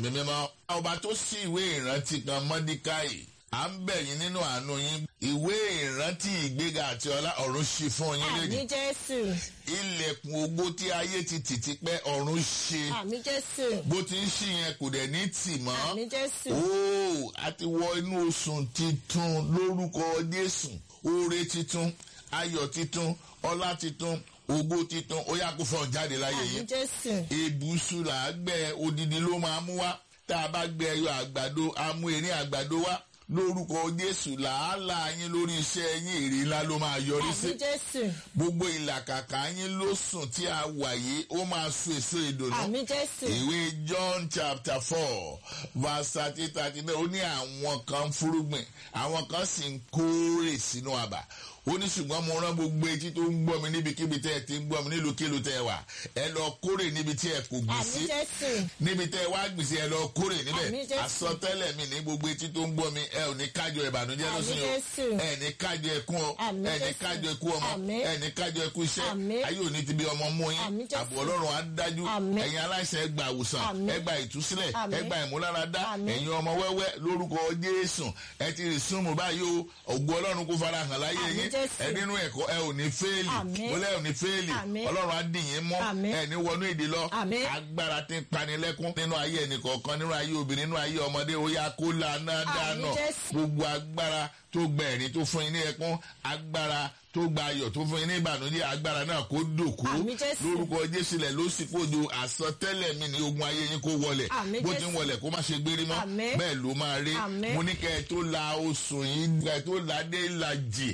ẹ̀mí mímọ́. ọba tó ṣí ìwé ìrántí kan mọ́díkáì à ń bẹ̀ yín nínú àánú yín ìwé ìrántí ìgbéga àti ọlá ọ̀run ṣí fún yín àmì lónìí jésù ilẹ̀kùn ògo tí ayé ti tì ti pẹ́ ọ̀run ṣe àmì jésù bó ti ń ṣí yẹn kò dẹ̀ ní tì mọ́ àmì jésù óò a ti wọ inú oṣù titun lórúkọ jésù oore titun ayọ̀ titun ọlá titun ògo titun ó yá kó fọ́n jáde láyé àmì yín jésù èbùsù là á gbẹ odidi ló máa mú wá tá a bá gbẹ ẹyọ àgbàdo a mú erin àgbàdo wá lórúkọ jésù làálàá yín lórí iṣẹ́ yín èrè ńlá ló máa yọrí sí àmì jésù gbogbo ìlàkàkà yín ló sùn tí a wà yìí ó máa so èso ìdùnnú àmì jésù ìwé john chapter four verse thirty thirty nine ó ní àwọn kan ń fúrúgbìn àwọn kan sì ń kórè sínú àbà ó ní ṣùgbọ́n mo rán gbogbo etí tó ń gbọ́ mi níbikíbi tẹ́ ẹ ti ń gbọ́ mi nílùúkílù tẹ́ ẹ wà ẹ lọ kórè níbi tí ẹ kò gbìn àmì sí jésù níbi tẹ́ ẹ wá gbìn sí ẹ lọ kórè Àmín, níbẹ̀ Jésù. àsọtẹ́lẹ̀ mi ní gbogbo etí tó ń gbọ́ mi ẹ ò ní kájọ ìbànújẹ́ Àmín, lọ́sìn o Jésù. ẹ ní kájọ ẹkún o Àmín, ẹ ní Jésù. kájọ ẹkú ọmọ Àmín. ẹ ní kájọ ẹkú iṣẹ́ Àmín. ayé òní ti bí ọmọ mú yín Àmín, Jésù. àbọ̀ ọlọ́run á dájú Àmín. ẹ̀yin aláìsàn ẹ gba àwòsàn Àmín. ẹ gba ìtúsílẹ̀ Àmín. ẹ gba ìmúláradá Àmín. ẹ̀yin ọmọ wẹ́wẹ́ lórúkọ jésù ẹ ti rí súnmù báyìí o ògo ọlọ́run kó fara hàn láyé Àmín, yín Jésù. ẹ nínú ẹ̀kọ́ ẹ ò ní fẹ́ẹ̀lì Àmín. wọlé ẹ ò ní fẹ́ẹ̀lì Àmín. ọlọ́run á dì yín mọ́ Àmín. ẹ ní wọnú èdè lọ Àmín. agbára tí ń panilẹ́kún nínú ayé ẹnìkọ̀ọ̀kan nínú ayé obìnrin nínú ayé ọmọdé ó yá kó lànà dáná Jésù. gbogbo agbára tó gba ẹ̀rín tó fún yín ní ẹkún agbára tó gba ayọ̀ tó fún yín ní ìbànújẹ́ agbára náà kó dòkú Àmín, Jésù. lórúkọ jésù lẹ̀ ló sì kojú àsọtẹ́lẹ̀ mi ní ogun ayé yín kó wọlẹ̀ Àmín, bó ti ń Jésù. wọlẹ̀ kó má ṣe gbérí mọ́ Àmín. bẹ́ẹ̀ ló máa rí Àmín. mo ní kẹ́ ẹ tó la oṣù yín kẹ́ ẹ tó la dé ìlàjì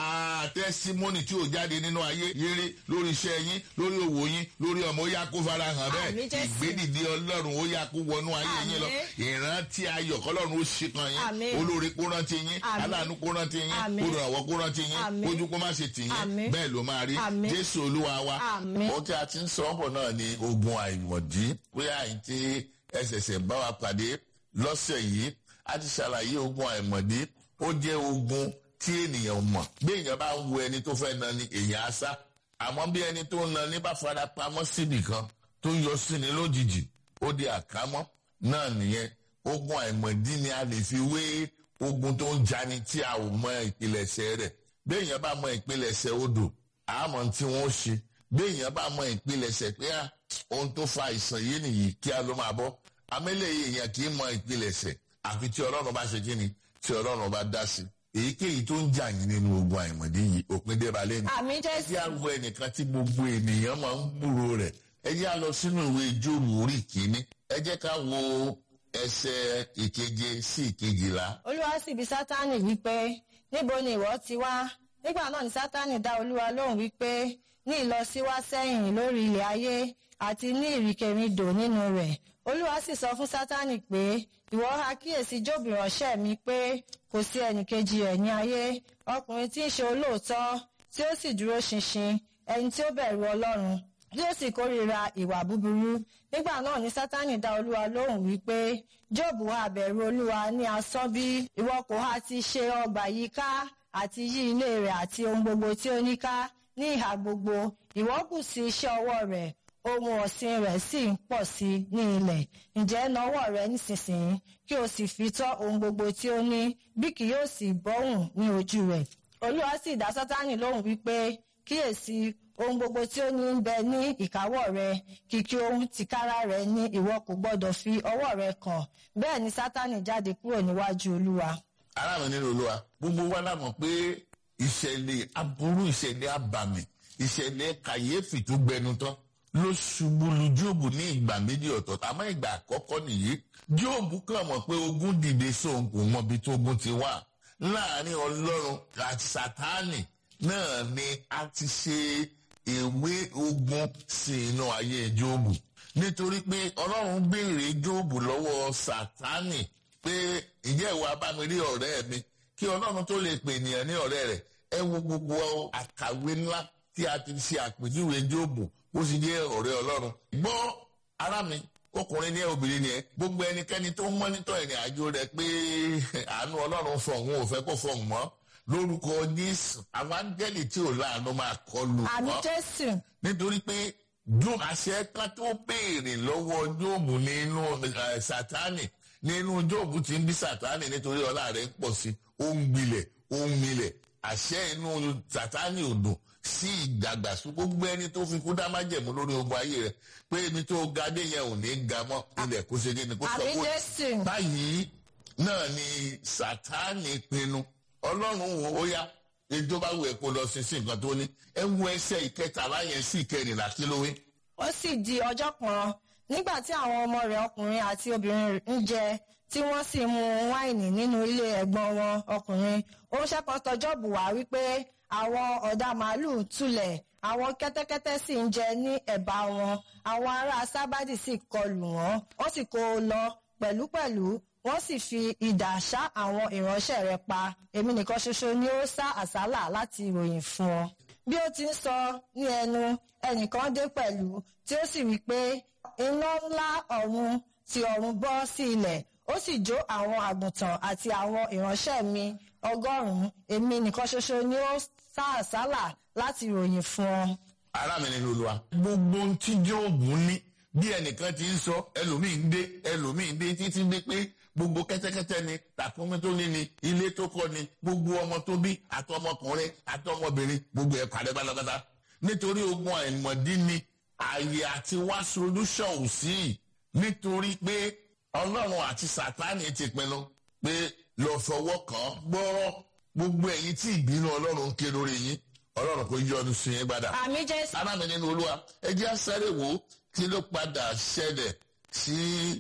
àtẹ́símọ́nì tí ò jáde nínú ayé yéré lórí iṣẹ́ yín lórí òwò yín lórí ọmọ ó yá kó fara hàn bẹ́ẹ̀ Àmín, Jésù. ìgbédìde ọlọ́run ó yá kó wọnú ayé yín lọ Àmín. ìrántí ayọ̀ kọ́lọ́run ó ṣe kan yín Àmín. olórí kó rántí yín Àmín. aláàánú kó rántí yín Àmín. olùrànwọ́ kó rántí yín Àmín. kójú kó má ṣe tì yín Àmín. bẹ́ẹ̀ ló máa rí Àmín. jésù olúwa wa Àmín. ohun tí a ti ń sọ ọ́ bọ̀ náà ni ogun àìmọ̀dí bóyá àyìn tí ẹsẹ̀sẹ̀ bá wa pàdé lọ́sẹ̀ yìí a ti ṣàlàyé ogun àìmọ̀dí ó jẹ́ ogun tí ènìyàn mọ̀ bí èèyàn bá ń wo ẹni tó fẹ́ na ni èèyàn á sá àmọ́ bí ẹni tó ń na ní bá fara pamọ́ sí nìkan tó yọ sí ni lójijì ó di àkámọ́ náà nìyẹn ogun àìmọ̀dí ni a lè fi wé ogun tó ń jani tí a ò mọ ìpilẹ̀ṣẹ̀ rẹ̀ bí èèyàn bá mọ ìpilẹ̀ṣẹ̀ odò àmọ́ tí wọ́n ṣe bí èèyàn bá mọ ìpilẹ̀ṣẹ̀ pé à ohun tó fa àìsàn yìí nìyí kí a ló máa bọ́ amẹ́lẹ̀ èèyàn kì í mọ ìpilẹ̀ṣẹ̀ àfi tí ọlọ́run bá ṣe kíni tí ọlọ́run bá dá sí èyíkéyìí tó ń jà yín nínú ogun àìmọ̀dé yìí òpin dé balẹ̀ ni àmì ẹ jésù jẹ́ àwọ̀ ẹnìkan tí gbogbo ènìyàn máa ń gbúrò rẹ̀ ẹ jẹ́ à lọ sínú ìwé jóòbù orí kìíní ẹ jẹ́ ká wo ẹsẹ̀ ìkeje sí ìkejìlá olúwa sì bi sátánì wípé níbo ni ìwọ ti wá nígbà náà ni sátánì dá olúwa lóhùn wípé ní ìlọsíwá sẹ́yìn lórí ilẹ̀ ayé àti ní ìrìnkèrindò nínú rẹ̀ olúwa sì sọ fún sátánì pé ìwọ ha kíyèsí jóòbù ìránṣẹ́ mi pé kò sí ẹnìkejì ẹ̀ ní ayé ọkùnrin tí ń ṣe olóòótọ́ tí ó sì dúró ṣinṣin ẹni tí ó bẹ̀rù ọlọ́run tí ó sì kórìíra ìwà búburú nígbà náà ni sátánì dá olúwa lóhùn wípé jóòbù ha bẹ̀rù olúwa ní asán bí ìwọ kò ha ti ṣe ọgbà yìí ká àti yí ilé rẹ̀ àti ohun gbogbo tí ó ní ká ní ìhà gbogbo ìwọ kù sí iṣẹ́ ọwọ́ rẹ̀ ohun ọ̀sìn rẹ̀ sì ń pọ̀ sí i ní ilẹ̀ ǹjẹ́ nawọ́ rẹ nísinsìnyí kí o sì fi tọ́ ohun gbogbo tí ó ní bí kì yóò sì bọ́hùn ní ojú rẹ̀ olúwa sì dá sátánì lóhùn wípé kíyèsí ohun gbogbo tí ó ní ń bẹ ní ìkáwọ́ rẹ kìkì ohun tìkára rẹ ní ìwọ kò gbọdọ̀ fi ọwọ́ rẹ kàn bẹ́ẹ̀ ni sátánì jáde kúrò níwájú olúwa. ará mi nínú olúwa gbogbo wa la mọ̀ pé ìṣẹ̀lẹ̀ aburú ìṣẹ̀lẹ̀ abàmì ìṣẹ̀lẹ̀ kàyéfì tó gbẹnu tán ló ṣubú lu jóòbù ní ìgbà méjì ọ̀tọ̀ọ̀tọ̀ àmọ́ ìgbà àkọ́kọ́ nìyí jóòbù kàn mọ̀ pé ogun dìde sóhun kò mọ ibi tó ogun ti wà láàrin ọlọ́run àti sátánì náà ni a ti ṣe ìwé ogun sí inú ayé jóòbù nítorí pé ọlọ́run béèrè jóòbù lọ́wọ́ sátánì pé ìjẹ́ ìwà abámirí ọ̀rẹ́ mi kí ọlọ́run tó lè pè ènìyàn ní ọ̀rẹ́ rẹ̀ ẹ wo gbogbo àkàwé ńlá tí a ti ṣe àpèjúwe jóòbù ó sì jẹ́ ọ̀rẹ́ ọlọ́run. gbọ́ ara mi ọkùnrin ní ẹ obìnrin ni ẹ gbogbo ẹnikẹ́ni tó ń mọ́nítọ̀ ìrìn àjò rẹ̀ pé àánú ọlọ́run fọ̀hún ò fẹ́ kó fọ̀hún mọ́ lórúkọ jésù àwọn áńgẹ́lì tí ò láàánú máa kọlù àmì wọ́n jésù nítorí pé jó àṣẹ kan tó béèrè lọ́wọ́ jóòbù nínú eh, sátánì nínú jóòbù tí ń bí sátánì nítorí ọlá rẹ̀ ń pọ̀ sí ó ń gbilẹ̀ ó ń milẹ̀ àṣẹ inú sátánì ò dùn sí ìdàgbàsókè gbogbo ẹni tó fi kú dá májẹ̀mú lórí ogun ayé rẹ̀ pé ibi tó ga dé yẹn ò ní ga mọ́ ilẹ̀ kó ṣe kí ni kó sọ àmì kó jésù báyìí náà ni sátánì pinnu ọlọ́run wo ó yá ètò bá wù ẹ́ kó lọ sí sí nǹkan tó ní ẹ wo ẹsẹ̀ ìkẹtàlá yẹn sí ìkẹrìnlá kí ló wí. ó sì di ọjọ́ kan nígbà tí àwọn ọmọ rẹ̀ ọkùnrin àti obìnrin ń jẹ tí wọ́n sì mu wáìnì nínú ilé ẹ̀gbọ́n wọn ọkùnrin ó ṣẹ́kan tọjọ́ bù wá wípé àwọn ọ̀dà màálù tulẹ̀ àwọn kẹ́tẹ́kẹ́tẹ́ sì ń jẹ ní ẹ̀bá wọn àwọn ará sábàdì sì kọlù wọ́n wọ́n sì kó o lọ pẹ̀lúpẹ̀lú wọ́n sì fi idà ṣá àwọn ìránṣẹ́ rẹ̀ pa èmi nìkan ṣoṣo ni ó sá àsálà láti ròyìn fún ọ bí ó ti ń sọ ní ẹnu ẹnìkan dé pẹ̀lú tí ó sì wí pé iná ńlá ọ̀run ti ọ̀run bọ́ sí ilẹ̀ ó sì jó àwọn àgùntàn àti àwọn ìránṣẹ́ mi ọgọ́rùn-ún èmi nìkan ṣoṣo ni ó sá àsálà láti ròyìn fún ọ. ará mi nínú olúwa. gbogbo ohun tí jóòbù ní bí ẹnìkan ti ń sọ ẹlòmíì ń dé ẹlòmíì ń dé títí dé pé gbogbo kẹ́tẹ́kẹ́tẹ́ ni tàkúnmí tó ní ni ilé tó kọ́ ni gbogbo ọmọ tó bí àtọmọkùnrin àtọmọbìnrin gbogbo ẹ̀ pàdé pátápátá nítorí ogun àìmọ̀dí ni ààyè àti wá solution ò sí nítorí pé ọlọ́run àti sátánì ti pinnu pé lọ fọwọ́ kàn án gbọ́rọ́ gbogbo ẹ̀yin tí ìbínú ọlọ́run ń ké lórí yín ọlọ́run kò yọnu sí yín padà àmì jésù arámi nínú olúwa ẹ jẹ́ sáré wò ó kí ló padà ṣẹlẹ̀ sí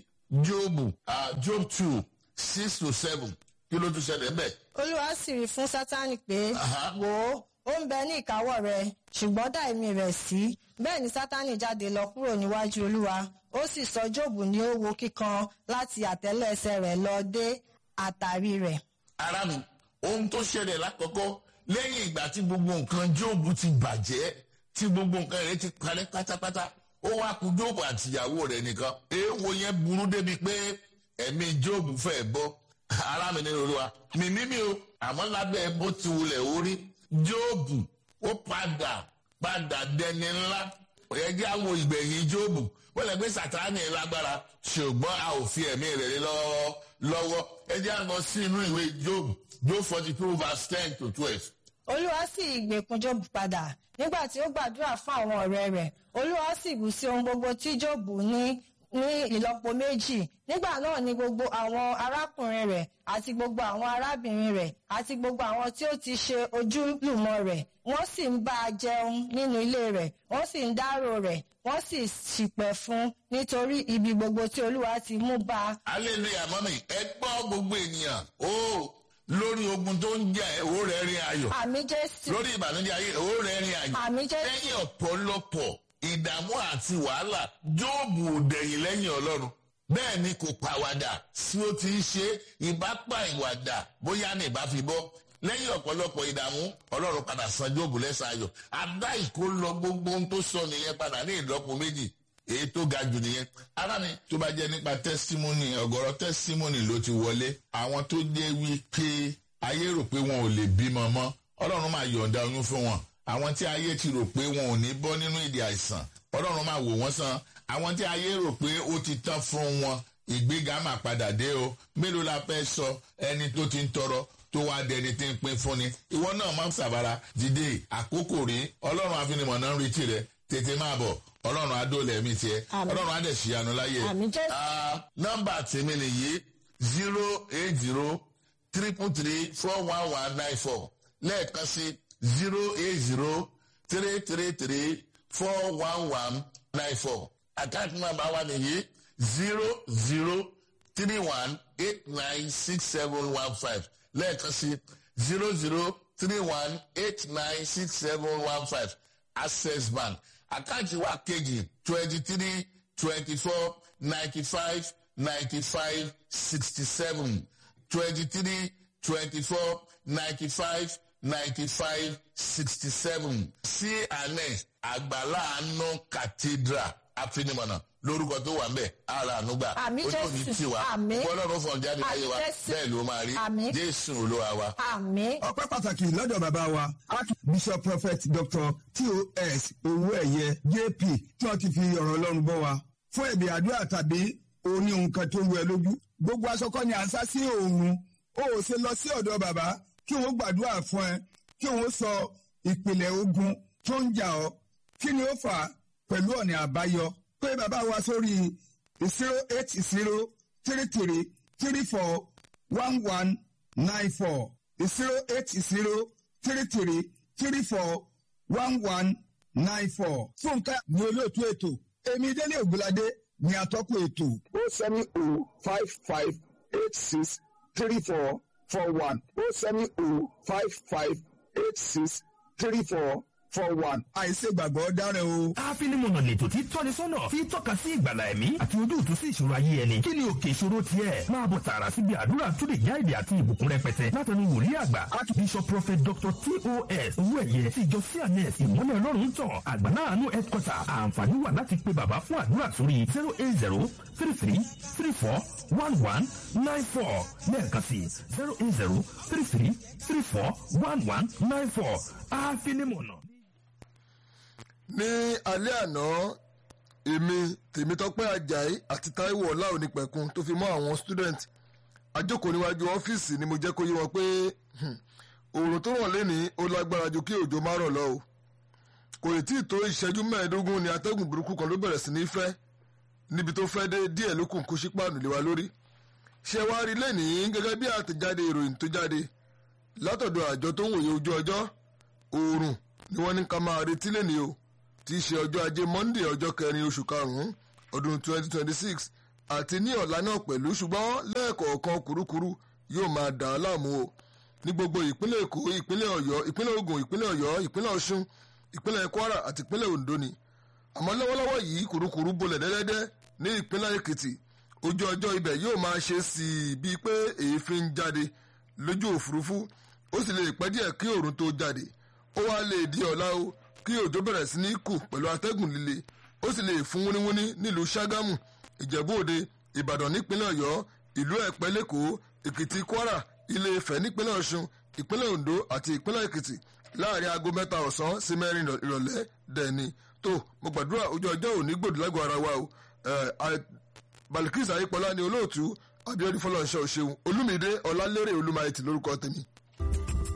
jóòbù ah, job two six to seven kí ló tún ṣẹlẹ̀ ńbẹ̀. olúwa sì rí fún sátánì pé Aha. wò ó ó ń bẹ ní ìkáwọ́ rẹ̀ ṣùgbọ́n dá ẹ̀mí rẹ̀ sí bẹ́ẹ̀ ni sátánì jáde lọ kúrò níwájú olúwa ó sì sọ jóòbù ní owó kíkan láti àtẹ́lẹsẹ̀ rẹ̀ lọ dé àtàrí rẹ̀. ara mi ohun tó ṣẹlẹ̀ lákọ̀ọ́kọ́ lẹ́yìn ìgbà tí gbogbo nǹkan jóòbù ti bàjẹ́ tí gbogbo nǹkan rẹ̀ ti parẹ́ pátápátá ó wá kú jóòbù àtìyàwó rẹ̀ nìkan èèwọ̀ yẹn burú débi pé ẹ̀mí jóòbù fẹ́ bọ́ ara mi nínú olúwa mímí mi o àmọ́ lábẹ́ bó ti wulẹ̀ orí jóòbù ó padà padà dẹni ńlá ẹjẹ́ àwọn ìgbẹ̀yìn jóòbù wọ́n lè gbé sàtáàní lágbára ṣùgbọ́n a ò fi ẹ̀mí rẹ̀ lé lọ́wọ́ lọ́wọ́ ẹjẹ́ àgbọ̀ sí inú ìwé jóòbù job forty two verse ten to twelve. olúwa sì gbèkún jóòbù padà nígbà tí ó gbàdúrà fún àwọn ọ̀rẹ́ rẹ̀ olúwa sì bù sí ohun gbogbo tí jóòbù ní ní ìlọ́po méjì nígbà náà ni gbogbo àwọn arákùnrin rẹ̀ àti gbogbo àwọn arábìnrin rẹ̀ àti gbogbo àwọn tí ó ti ṣe ojúlùmọ̀ rẹ̀ wọ́n sì ń bá a jẹun nínú ilé rẹ̀ wọ́n sì ń dárò rẹ̀ wọ́n sì ṣìpẹ̀ fún un nítorí ibi gbogbo tí olúwa ti mú bá a hallelujah mọ́mí ẹ gbọ́ gbogbo ènìyàn ó lórí ogun tó ń jẹ́ owó rẹ̀ rin ayọ̀ àmì jésù lórí ìbànújẹ́ ayé owó rẹ̀ rin ayọ̀ àmì jésù lẹ́yìn ọ̀pọ̀lọpọ̀ ìdààmú àti wàhálà jóòbù ò dẹ̀yìn lẹ́yìn ọlọ́run bẹ́ẹ̀ ni kò pàwàdà tí ó ti ń ṣe ìbápa ìwàdà bóyá ní ìbá fi bọ́ lẹ́yìn ọ̀pọ̀lọpọ̀ ìdààmú ọlọ́run padà san jóòbù lẹ́sàn ayọ̀ àdá ìkó lọ gbogbo ohun tó sọ nìyẹn padà ní ìlọ́po méjì èyí tó ga jù nìyẹn ara mi tó bá jẹ́ nípa tẹ́símọ́nì ọ̀gọ̀rọ̀ tẹ́símọ́nì ló ti wọlé àwọn tó jẹ́ wí pé ayé rò pé wọn ò lè bímọ mọ́ ọlọ́run máa yọ̀ǹda oyún fún wọn àwọn tí ayé ti rò pé wọn ò ní bọ́ nínú ìdí àìsàn ọlọ́run máa wò wọ́n sàn àwọn tí ayé rò pé ó ti tán fún wọn ìgbéga máa padà dé o mélòó la fẹ́ sọ ẹni tó ti ń tọrọ tó wá dẹni tí ń pín fúnni ìwọ náà máa ń sàbàrà dìde àkókò rí ọlọ́run àfinimọ̀ náà ń retí rẹ tètè máa bọ̀ ọlọ́run adóòlẹ̀ mi tiẹ̀ Àmín. ọlọ́run adẹ̀ ṣìyanu láyé Àmín Jésù. Ah, nọ́mbà tèmi nìyí zero eight zero triple three four one one nine four lẹ́ẹ̀kan sí zero eight zero three three three four one one nine four àkáǹtì nọ́mbà wa nìyí zero zero three one eight nine six seven one five lẹ́ẹ̀kan sí zero zero three one eight nine six seven one five access bank àkáǹtì wa kejì twenty three twenty four ninety five ninety five sixty seven twenty three twenty four ninety five ninety five sixty seven cns àgbàlá àánú cathedral àfinimọ̀nà lórúkọ tó wà ń bẹ̀ ara ànúgbà Àmín ó tó ní Jésù. tiwa Àmín. ọlọ́run fún ọjà níláyé wa Àmín Jésù. bẹ́ẹ̀ ló máa rí Àmín. jésù olúwa wa. àmín ọpẹ́ pàtàkì lọ́dọ̀ bàbá wa archbishop prophet dr tos owóẹ̀yẹ jp tí wọ́n ti fi ọ̀rọ̀ ọlọ́run bọ́ wa fún ẹ̀bì àdúrà tàbí oní nǹkan tó ń wẹ lójú gbogbo aṣọkọ ni à ń sá sí òòrùn ó ò ṣe lọ sí ọ̀dọ̀ bàbá kí wọ́n gbàdúrà fún ẹ kí wọ́n sọ ìpìlẹ̀ ogun tó ń jà ọ́ kí ni ó fà á pẹ̀lú ọ̀nà àbáyọ pé bàbá wa sórí zero eight zero three three three four one one nine four zero eight zero three three three four one one nine four. Fúnkẹ́ ní olóòtú ètò èmi délé ògbóládé ní atọ́kùn ètò. o seven o five five eight six three four four one o seven o five five eight six three four four one. àìṣègbàgbọ́ dára o. àfinimọ̀nà lètò tí tọ́ni sọ́nà tí tọ́ka sí ìgbàlà ẹ̀mí àti ojútùú sí ìṣòro ayé ẹni kí ni òkè ìṣòro tiẹ̀ máa bọ̀ tààrà síbi àdúrà tó lè já èdè àti ìbùkún rẹpẹtẹ látọ̀nù wòlíì àgbà archbishop prophet dr tos owóẹ̀yẹ ti ìjọ cns ìmọ́lẹ̀ ọlọ́run tàn àgbàlá àánú headquarter àǹfààní wà láti pe bàbá fún àdúrà sórí zero eight zero three three three four one one nine four lẹ́ẹ̀kan sí zero eight zero three three three four one one nine four àfinimọ̀nà. ní alẹ́ àná èmi tèmítọ́pẹ́ ajayi àti taiwo ọláonípẹ̀kun tó fi mọ́ àwọn student àjókòó níwájú ọ́fíìsì ni mo jẹ́ kó yé wọn pé hmm, oòrùn tó ràn lénìí ó lágbára ju kí òjò má rọ̀ lọ o kò ì tí ì tó ìṣẹ́jú mẹ́ẹ̀ẹ́dógún ni atẹ́gùn burúkú kan ló bẹ̀rẹ̀ sí ní fẹ́ níbi tó fẹ́ dé díẹ̀ ló kùn kó sípàánù lé wa lórí ṣé wàá rí lénìí gẹ́gẹ́ bí àtẹ̀jáde ìròyìn tó jáde látọ̀dọ̀ àjọ tó ń wòye ojú ọjọ́ oòrùn ni wọ́n ní ká máa retí lénìí o tí í ṣe ọjọ́ ajé monday ọjọ́ kẹrin oṣù karùn-ún ọdún 2026 àti ní ọ̀la náà pẹ̀lú ṣùgbọ́n lẹ́ẹ̀kọ̀ọ̀kan kúrúkúrú yóò máa dà á láàmú o ní gbogbo ìpínlẹ̀ èkó ìpínlẹ̀ ọ̀yọ́ ìpínlẹ̀ ògùn ìpínlẹ̀ ọ̀yọ́ ìpínlẹ̀ ọ̀ṣun ìpínlẹ̀ kwara àti ìpínlẹ̀ ondo ni àmọ́ lọ́wọ́lọ́wọ́ yìí kúrúkúrú bolẹ̀ dẹ́dẹ́dẹ́ ní ìpínlẹ̀ èkìtì ojú ọjọ́ ibẹ̀ yóò máa ṣe sí i bíi pé èéfín ń jáde lójú òfurufú ó sì lè pẹ́ díẹ̀ kí òòrùn tó jáde ó wá lè di ọ̀la o kí òjò bẹ̀rẹ̀ sí ní kù pẹ̀lú atẹ́gùn líle ó sì lè fún wúníwúní nílùú ṣàgámù ìjẹ̀bú òde ìbàdàn nípínlẹ̀ ọ̀yọ́ ìlú ẹ̀pẹ́ lẹ́kọ̀ọ́ èkìtì kwara ilé ifẹ̀ nípínlẹ̀ ọ̀ṣun ìpínlẹ̀ ondo àti ìpínlẹ̀ èkìtì láàrin aago mẹ́ta ọ̀sán sí mẹ́rin ìrọ̀lẹ́ dẹ̀ni tó mo gbàdúrà ojú ọjọ́ òní gbòdì lágọ̀ọ́ ara wa o balikisa ayípọ̀lá ni olóòtú abiodun fọlọ́nṣẹ́ òṣèlú olúmídé ọlálérè olúmayẹtì lórúkọ tèmi